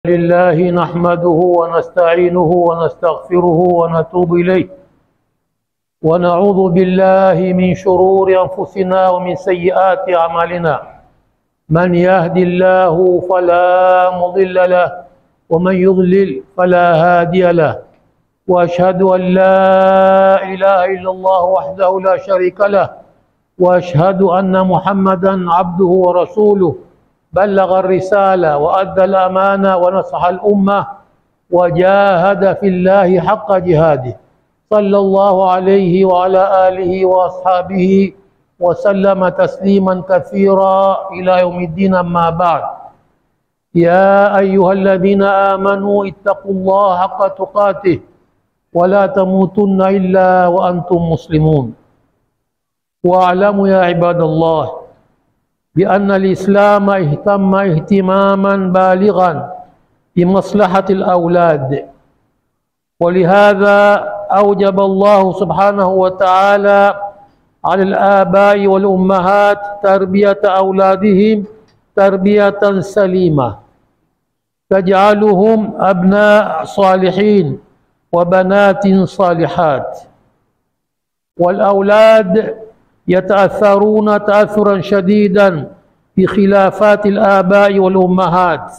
لله نحمده ونستعينه ونستغفره ونتوب إليه ونعوذ بالله من شرور أنفسنا ومن سيئات أعمالنا من يهد الله فلا مضل له ومن يضلل فلا هادي له وأشهد أن لا إله إلا الله وحده لا شريك له وأشهد أن محمدا عبده ورسوله بلغ الرسالة وأدى الأمانة ونصح الأمة وجاهد في الله حق جهاده صلى الله عليه وعلى آله وأصحابه وسلم تسليما كثيرا إلى يوم الدين أما بعد يا أيها الذين آمنوا اتقوا الله حق تقاته ولا تموتن إلا وأنتم مسلمون واعلموا يا عباد الله بأن الإسلام اهتم اهتماما بالغا بمصلحة الأولاد ولهذا أوجب الله سبحانه وتعالى على الآباء والأمهات تربية أولادهم تربية سليمة تجعلهم أبناء صالحين وبنات صالحات والأولاد يتأثرون تأثرا شديدا بخلافات الآباء والأمهات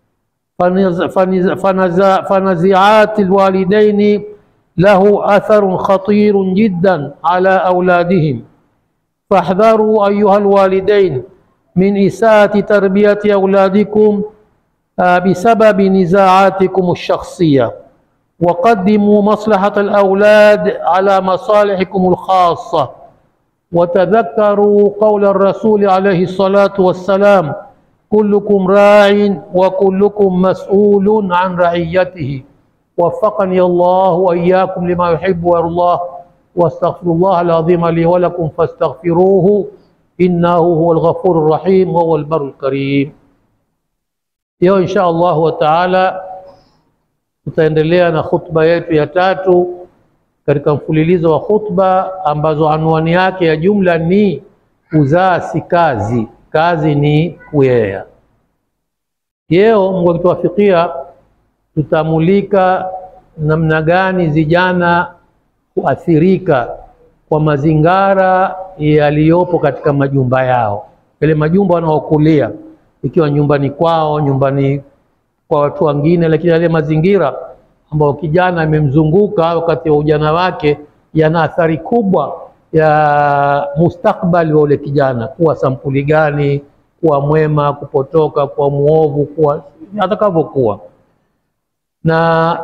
فنزعات الوالدين له أثر خطير جدا على أولادهم فاحذروا أيها الوالدين من إساءة تربية أولادكم بسبب نزاعاتكم الشخصية وقدموا مصلحة الأولاد على مصالحكم الخاصة وتذكروا قول الرسول عليه الصلاة والسلام كلكم راع وكلكم مسؤول عن رعيته وفقني الله وإياكم لما يحب ويرضاه واستغفر الله العظيم لي ولكم فاستغفروه إنه هو الغفور الرحيم وهو البر الكريم Leo insha Allahu taala tutaendelea na khutba yetu ya tatu katika mfululizo wa khutba ambazo anwani yake ya jumla ni kuzaa si kazi, kazi ni kuyea. Leo Mungu akituwafikia, tutamulika namna gani vijana kuathirika kwa mazingara yaliyopo katika majumba yao, yale majumba wanaokulia, ikiwa nyumbani kwao, nyumbani kwa watu wengine, lakini yale mazingira ambayo kijana amemzunguka wakati wa ujana wake yana athari kubwa ya mustakbali wa ule kijana, kuwa sampuli gani, kuwa mwema, kupotoka, kuwa muovu, kuwa atakavyokuwa na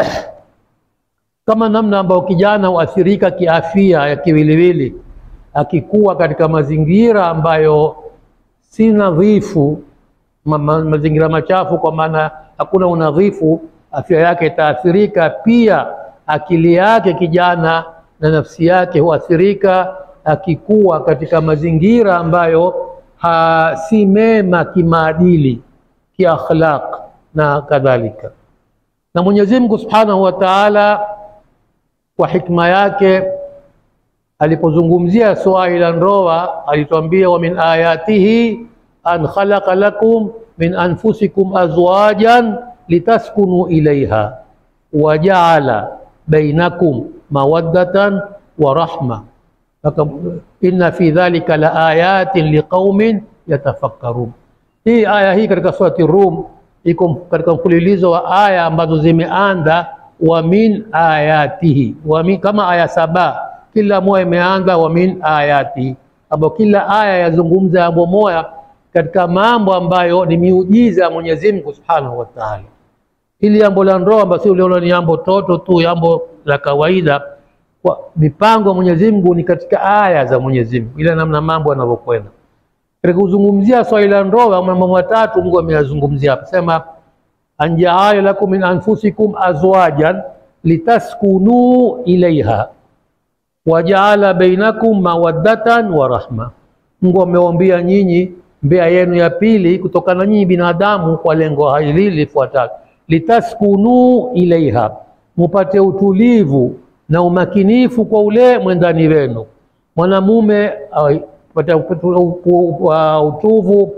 kama namna ambayo kijana huathirika kiafya ya kiwiliwili akikuwa katika mazingira ambayo si nadhifu, ma, ma, mazingira machafu, kwa maana hakuna unadhifu afya yake itaathirika. Pia akili yake kijana na nafsi yake huathirika akikuwa katika mazingira ambayo ha, si mema kimaadili, kiakhlaq na kadhalika. Na Mwenyezi Mungu Subhanahu wa Ta'ala kwa hikma yake alipozungumzia suala la ndoa alitwambia, wa min ayatihi an khalaqa lakum min anfusikum azwajan litaskunu ilaiha wajaala bainakum mawaddatan wa rahma inna fi dhalika la ayatin liqaumin yatafakkarun. Hii aya hii katika surati Rum iko katika mfululizo wa aya ambazo zimeanza wa min ayatihi wa min, kama aya saba, kila moja imeanza wa min ayatihi, ambapo kila aya yazungumza jambo moja katika mambo ambayo ni miujiza ya Mwenyezi Mungu Subhanahu wa Ta'ala. Hili jambo la ndoa ambalo si uliona ni jambo toto tu, jambo la kawaida. Kwa mipango ya Mwenyezi Mungu ni katika aya za Mwenyezi Mungu, ile namna mambo yanavyokwenda. Katika kuzungumzia swali la ndoa, mambo matatu Mungu ameyazungumzia hapa, sema anjaala lakum min anfusikum azwajan litaskunu ilaiha wajaala bainakum mawaddatan wa rahma. Mungu amewaambia nyinyi mbea yenu ya pili kutokana na nyinyi binadamu kwa lengo hili lifuatalo, litaskunu ilaiha, mupate utulivu na umakinifu kwa ule mwendani wenu. Mwanamume pata utuvu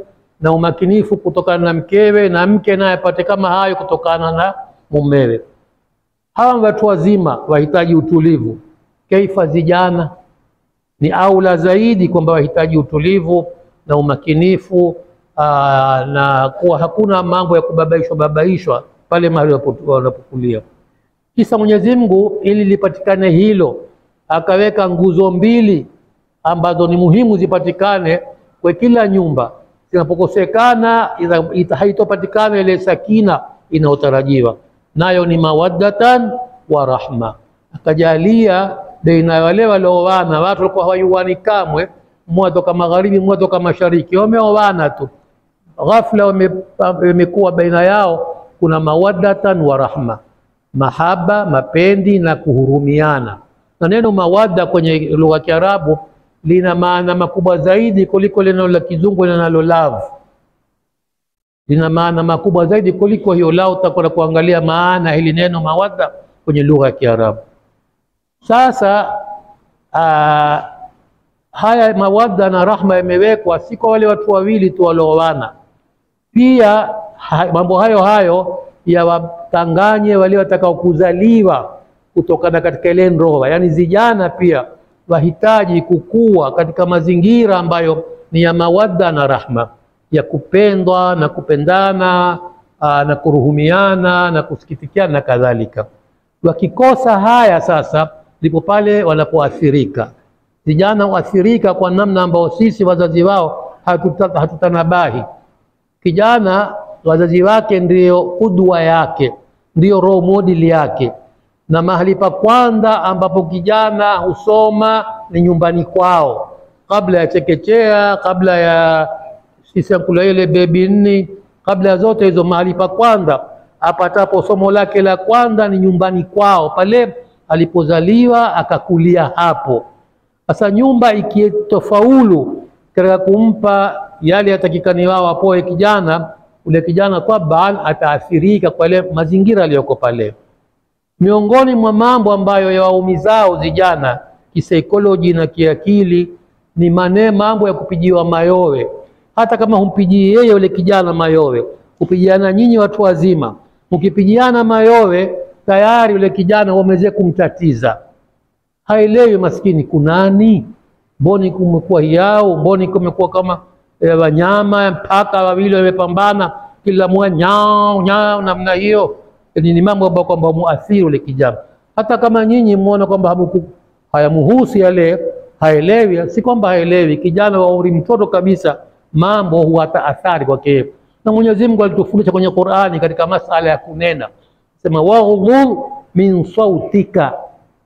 na umakinifu kutokana na mkewe, na mke naye apate kama hayo kutokana na mumewe. Hawa watu wazima wahitaji utulivu, kaifa vijana ni aula zaidi kwamba wahitaji utulivu na umakinifu aa, na kuwa hakuna mambo ya kubabaishwa babaishwa pale mahali wanapokulia. Kisa Mwenyezi Mungu ili lipatikane hilo akaweka nguzo mbili ambazo ni muhimu zipatikane kwa kila nyumba. Zinapokosekana haitopatikana ile sakina inayotarajiwa, nayo ni mawaddatan wa rahma. Akajalia baina ya wale walioana, watu walikuwa hawaiwani kamwe, mmoja toka magharibi, mmoja toka mashariki, wameoana tu, ghafla wamekuwa baina yao kuna mawaddatan wa rahma, mahaba, mapendi na kuhurumiana. Na neno mawadda kwenye lugha ya Kiarabu lina maana makubwa zaidi kuliko neno la Kizungu linalo love. Lina maana makubwa zaidi kuliko hiyo lao. Utakwenda kuangalia maana hili neno mawadda kwenye lugha ya Kiarabu. Sasa aa, haya mawadda na rahma yamewekwa si kwa wale watu wawili tu walioana, pia ha, mambo hayo hayo yawatanganye wale watakao kuzaliwa kutokana katika ile ndoa, yaani vijana pia wahitaji kukua katika mazingira ambayo ni ya mawadda na rahma, ya kupendwa na kupendana aa, na kuruhumiana na kusikitikiana na kadhalika. Wakikosa haya sasa ndipo pale wanapoathirika vijana, huathirika kwa namna ambayo sisi wazazi wao hatuta, hatutanabahi. Kijana wazazi wake ndiyo kudwa yake, ndiyo role model yake, na mahali pa kwanza ambapo kijana husoma ni nyumbani kwao, kabla ya chekechea, kabla ya sisi kula ile bebi nni, kabla ya zote hizo, mahali pa kwanza apatapo somo lake la kwanza ni nyumbani kwao, pale alipozaliwa akakulia hapo. Sasa nyumba ikitofaulu katika kumpa yale yatakikani wao apoe kijana, ule kijana taban ataathirika kwa ile mazingira aliyoko pale. Miongoni mwa mambo ambayo yawaumizao vijana kisaikolojia na kiakili ni mane mambo ya kupijiwa mayowe. Hata kama humpijii yeye ule kijana mayowe, kupijiana nyinyi watu wazima, mkipijiana mayowe tayari ule kijana wameweza kumtatiza, haelewi maskini kunani, mboni kumekuwa yao, mboni kumekuwa kama e, wanyama mpaka wawili wamepambana, kila mmoja nyao nyao namna hiyo. Ni mambo ambayo kwamba muathiri ule kijana. Hata kama nyinyi muona kwamba hayamuhusu yale, haelewi, si kwamba haelewi. Kijana wa umri mtoto kabisa, mambo huata athari kwake, na Mwenyezi Mungu alitufundisha kwenye Qur'ani katika masala ya kunena sema waghdhur min sautika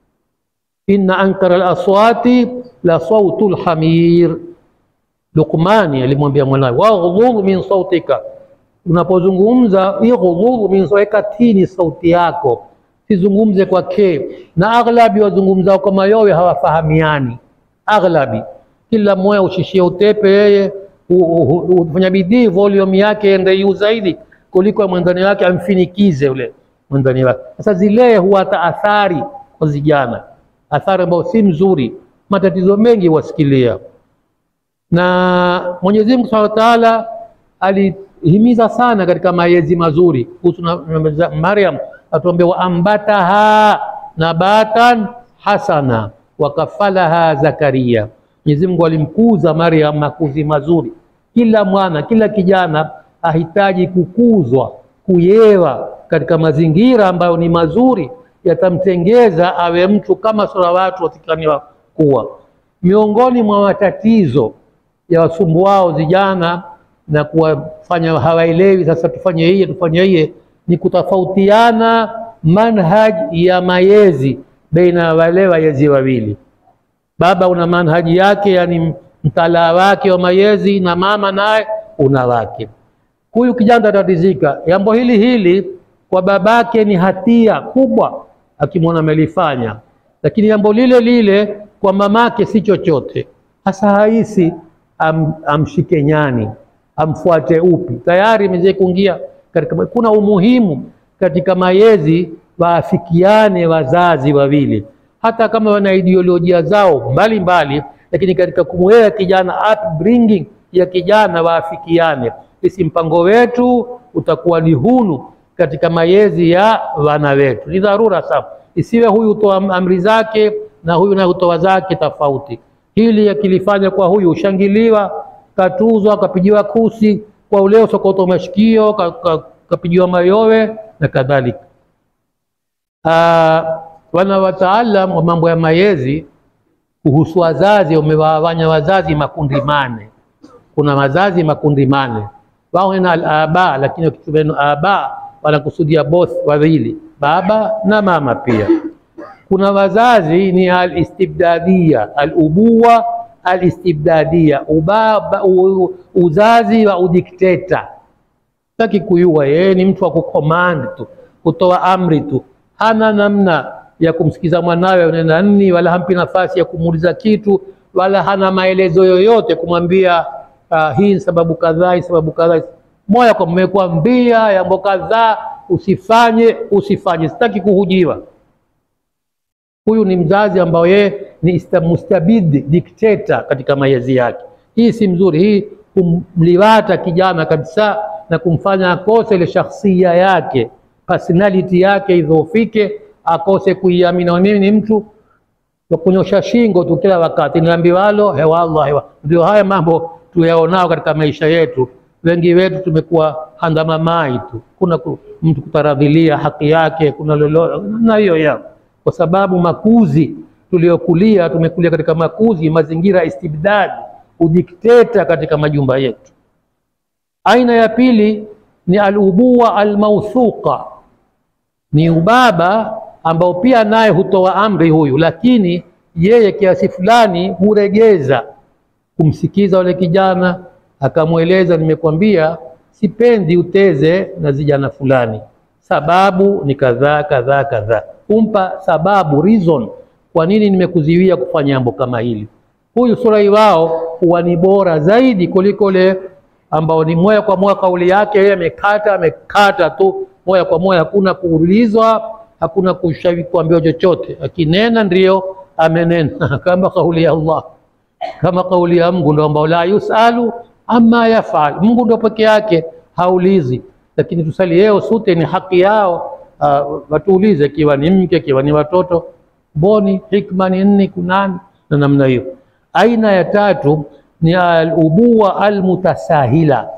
inna ankara al-aswati la sautu al-hamir. Luqmani alimwambia mwanawe waghdhur min sautika, unapozungumza ighdhur min sautika, tini sauti yako, sizungumze kwa ke. Na aghlabi wazungumzao kwa mayowe hawafahamiani, aghlabi kila mmoja ushishie utepe, yeye hufanya bidii volume yake ende juu zaidi kuliko mwendani wake amfinikize ule mwendani wake. Sasa zile huwata athari kwa vijana, athari ambayo si mzuri, matatizo mengi wasikilia. Na Mwenyezi Mungu Subhanahu wa Ta'ala alihimiza sana katika malezi mazuri kuhusu Maryam, atuambia wa ambataha nabatan hasana wakafalaha Zakaria. Mwenyezi Mungu alimkuza Maryam makuzi mazuri. Kila mwana, kila kijana ahitaji kukuzwa, kuyewa katika mazingira ambayo ni mazuri, yatamtengeza awe mtu kama sura watu watikaniwa kuwa. Miongoni mwa matatizo ya wasumbuao vijana na kuwafanya hawaelewi, sasa tufanye hiye tufanye hiye, ni kutofautiana manhaj ya mayezi baina ya wale wayezi wawili. Baba una manhaji yake, yani mtalaa wake wa mayezi, na mama naye una wake. Huyu kijana atatizika jambo hili hili kwa babake ni hatia kubwa akimwona amelifanya, lakini jambo lile lile kwa mamake si chochote. Hasa haisi am, amshike nyani amfuate upi, tayari imeweza kuingia katika. Kuna umuhimu katika mayezi waafikiane wazazi wawili, hata kama wana ideolojia zao mbalimbali mbali, lakini katika kumwea kijana upbringing ya kijana waafikiane sisi mpango wetu utakuwa ni hunu katika mayezi ya wana wetu. Ni dharura sana, isiwe huyu hutoa amri zake na huyu naye hutoa zake tofauti. Hili akilifanya kwa huyu ushangiliwa, katuzwa, kapigiwa kusi, kwa ule sokoto mashikio, ka- ka- kapigiwa mayowe na kadhalika. Ah, wana wataalam wa mambo ya mayezi kuhusu wazazi wamewawanya wazazi makundi mane. Kuna wazazi makundi mane, wao na al-aba, lakini wakitumia neno aba wanakusudia both wawili, baba na mama pia. Kuna wazazi ni al-istibdadia, al-ubuwa al-istibdadia, ubaba u, uzazi wa udikteta. Taki kuyua yeye ni mtu wa kucommand tu, kutoa amri tu, hana namna ya kumsikiza mwanawe unena nini, wala hampi nafasi ya kumuuliza kitu, wala hana maelezo yoyote kumwambia uh, hii ni sababu kadhaa, hii sababu kadhaa. Moya kwa mmekwambia yambo kadhaa, usifanye usifanye, sitaki kuhujiwa. Huyu ni mzazi ambao yeye ni ista- mustabidi dikteta katika mayezi yake. Hii si mzuri, hii kumliwata kijana kabisa na kumfanya akose ile shakhsia yake, personality yake idhoofike, akose kuiamini. Na mimi ni mtu wa kunyosha shingo tu kila wakati, niambiwalo hewallah hewa. Ndio haya mambo tuyaonao katika maisha yetu. Wengi wetu tumekuwa handamamai tu, kuna ku- mtu kutaradhilia haki yake, kuna lolo na hiyo yao kwa sababu makuzi tuliokulia, tumekulia katika makuzi, mazingira ya istibdadi, udikteta katika majumba yetu. Aina ya pili ni alubuwa almauthuqa, ni ubaba ambao pia naye hutoa amri huyu, lakini yeye kiasi fulani huregeza kumsikiza wale kijana, akamweleza, nimekwambia sipendi uteze na vijana fulani, sababu ni kadhaa kadhaa kadhaa, kumpa sababu reason, kwa nini nimekuziwia kufanya jambo kama hili. Huyu surai wao huwa ni bora zaidi kuliko ule ambao ni moja kwa moja kauli yake yeye amekata amekata tu moja kwa moja, hakuna kuulizwa, hakuna kushawi kuambiwa chochote. Akinena ndio amenena kama kauli ya Allah kama kauli ya Mungu ndio ambao la yusalu amma yafal. Mungu ndio peke yake haulizi, lakini tusali leo sote ni haki yao. Uh, watuulize ikiwa ni mke, ikiwa ni watoto, mboni hikma ni nini, kunani na namna hiyo. Aina ya tatu ni al-ubuwa al-mutasahila,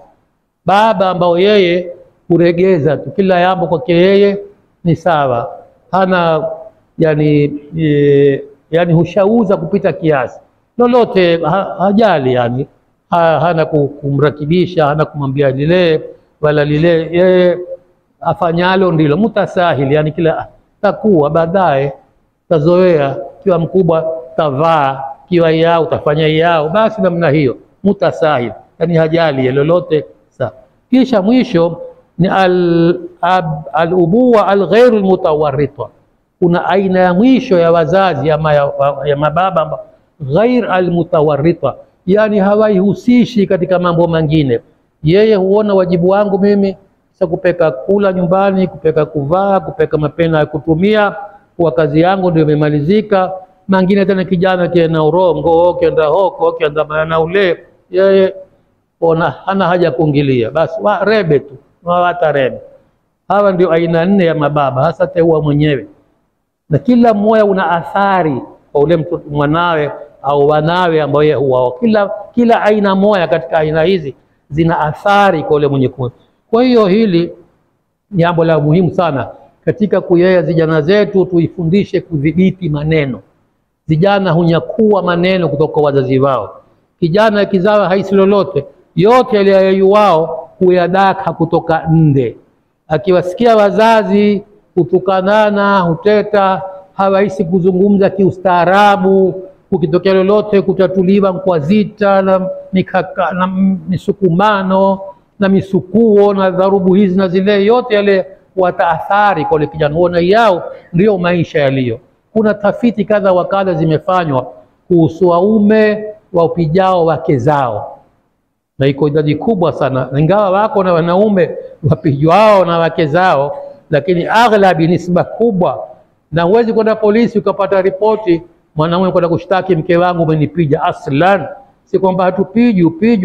baba ambao yeye huregeza tu kila jambo kwake yeye ni sawa, hana yani, e, yani hushauza kupita kiasi lolote ha, hajali yani ha, hana ku- kumrakibisha hana kumwambia lile wala lile, yeye afanyalo ndilo mutasahili, yani kila ah, takuwa baadaye tazoea, kiwa mkubwa tavaa, kiwa yao utafanya yao, basi namna hiyo mutasahil, yani hajali ya lolote sawa. Kisha mwisho ni al, ab, al-ubuwa al-ghairu al-mutawarrita. Kuna aina ya mwisho ya wazazi ama ya, ya mababa amba- ghair almutawarrita, yani hawaihusishi katika mambo mengine. Yeye huona wajibu wangu mimi sasa kupeka kula nyumbani, kupeka kuvaa, kupeka mapena ya kutumia, kwa kazi yangu ndio imemalizika. Mangine tena kijana kienda urongo, kienda hoko, kienda na ule, yeye ona hana haja ya kuingilia, basi wa rebe tu wawata rebe. Hawa ndio aina nne ya mababa, hasa teua mwenyewe na kila mmoja una athari kwa ule mtoto mwanawe au wanawe ambao yeye huwao. Kila, kila aina moja katika aina hizi zina athari kwa ule mwenye kuwa. Kwa hiyo hili ni jambo la muhimu sana katika kuyea vijana zetu, tuifundishe kudhibiti maneno. Vijana hunyakua maneno kutoka kwa wazazi wao. Kijana kizawa haisi lolote, yote yaliyoyuwao huyadaka kutoka nde akiwasikia wazazi hutukanana, huteta, hawahisi kuzungumza kiustaarabu. Kukitokea lolote kutatuliwa kwa zita na, mikaka, na misukumano na misukuo na dharubu hizi na zile, yote yale wataathari kwa ule kijana huo, na yao ndio maisha yaliyo. Kuna tafiti kadha wa kadha zimefanywa kuhusu waume wapijao wake zao na iko idadi kubwa sana, ingawa wako na wanaume wapijwao na wake zao, lakini aghlabi, nisba kubwa. Na huwezi kwenda polisi ukapata ripoti mwanaume kwenda kushtaki mke wangu umenipija. Aslan si kwamba hatupiji, upijwa,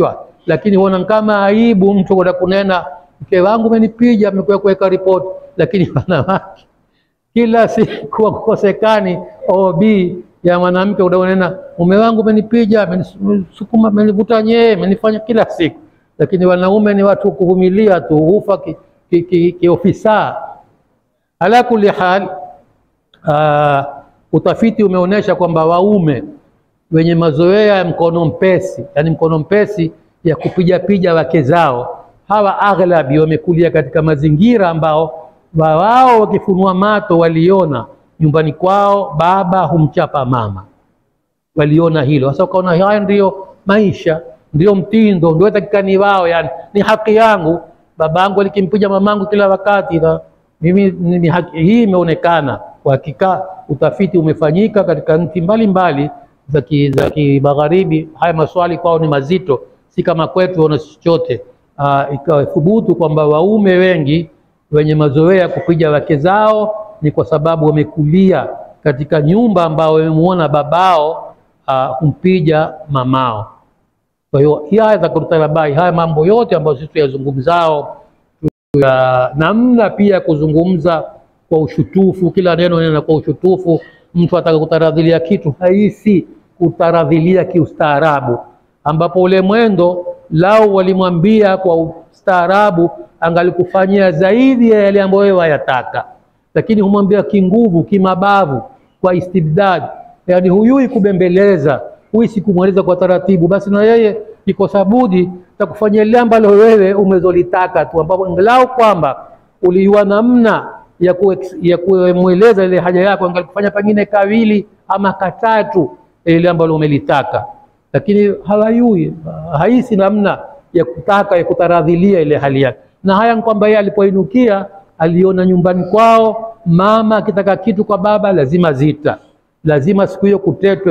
lakini huona kama aibu mtu kwenda kunena mke wangu amenipiga, amekuja kuweka ripoti, lakini wanawake kila siku wakosekani OB ya mwanamke unaonena mume wangu amenipiga, amenisukuma, amenivuta nyee, amenifanya kila siku. Lakini wanaume ni watu kuvumilia tu, hufa kiofisa ki, ki, ki ala kulli hal. Uh, utafiti umeonyesha kwamba waume wenye mazoea ya mkono mpesi, yani mkono mpesi ya kupiga pija wake zao, hawa aghlabi wamekulia katika mazingira ambao wao wakifunua mato waliona nyumbani kwao baba humchapa mama, waliona hilo. Sasa ukaona haya ndio maisha, ndio mtindo, ndio takikani wao, yani ni haki yangu. Babangu alikimpiga mamangu kila wakati na mimi ni haki hii. Imeonekana kwa hakika, utafiti umefanyika katika nchi mbalimbali za kimagharibi. Haya maswali kwao ni mazito, si kama kwetu wana chochote. Ikawa thubutu kwamba waume wengi wenye mazoea ya kupiga wake zao ni kwa sababu wamekulia katika nyumba ambao wamemuona babao kumpija uh, mamao. Kwa hiyo haya za kurutalabai, haya mambo yote ambayo sisi tuyazungumzao, ya namna pia kuzungumza kwa ushutufu, kila neno nena kwa ushutufu. Mtu ataka kutaradhilia kitu haisi kutaradhilia kiustaarabu, ambapo ule mwendo lao walimwambia kwa ustaarabu, angalikufanyia zaidi ya yale ambayo wewe wayataka lakini humwambia kinguvu, kimabavu, kwa istibdad, yani huyui kubembeleza, huyi sikumweleza kwa taratibu, basi na yeye iko sabudi takufanyia lile ambalo wewe umezolitaka tu, ambapo angalau kwamba uliwa namna ya kumweleza ile haja yako, angalikufanya pengine kawili ama katatu ile ambalo umelitaka, lakini hawayui, haisi namna ya kutaka ya kutaradhilia ile hali yake, na haya kwamba yeye alipoinukia aliona nyumbani kwao mama akitaka kitu kwa baba lazima zita, lazima siku hiyo kutetwe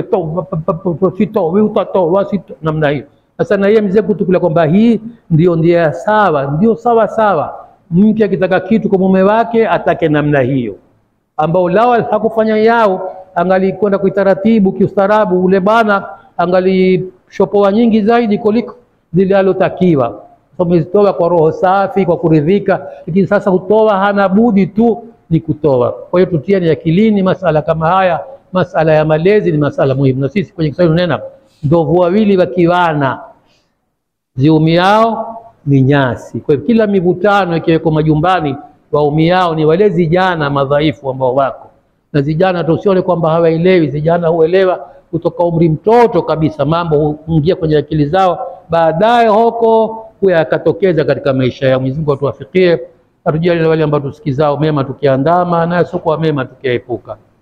to namna hiyo. Sasa na yeye mzee kutukula kwamba hii ndio ndia sawa, ndio sawa sawa. Mke akitaka kitu kwa mume wake atake namna hiyo, ambao lao hakufanya yao, angalikwenda kuitaratibu kiustaarabu, ule bana angalishopoa nyingi zaidi kuliko zile alotakiwa umezitoa kwa roho safi, kwa kuridhika, lakini sasa hutoa, hana budi tu ni kutoa. Kwa hiyo tutiani akilini masala kama haya. Masala ya malezi ni masala muhimu, na sisi kwenye Kiswahili tunena ndovu wawili wakiwana ziumiao ni nyasi. Kwa hiyo kila mivutano ikiweko majumbani, waumiao ni wale vijana madhaifu ambao wako na vijana. Tusione kwamba hawaelewi, vijana huelewa kutoka umri mtoto kabisa, mambo huingia kwenye akili zao, baadaye hoko yakatokeza katika maisha yao. Mwenyezi Mungu atuwafikie, atujalie na wale ambao tusikizao mema tukiandama, na sio kwa mema tukiaepuka.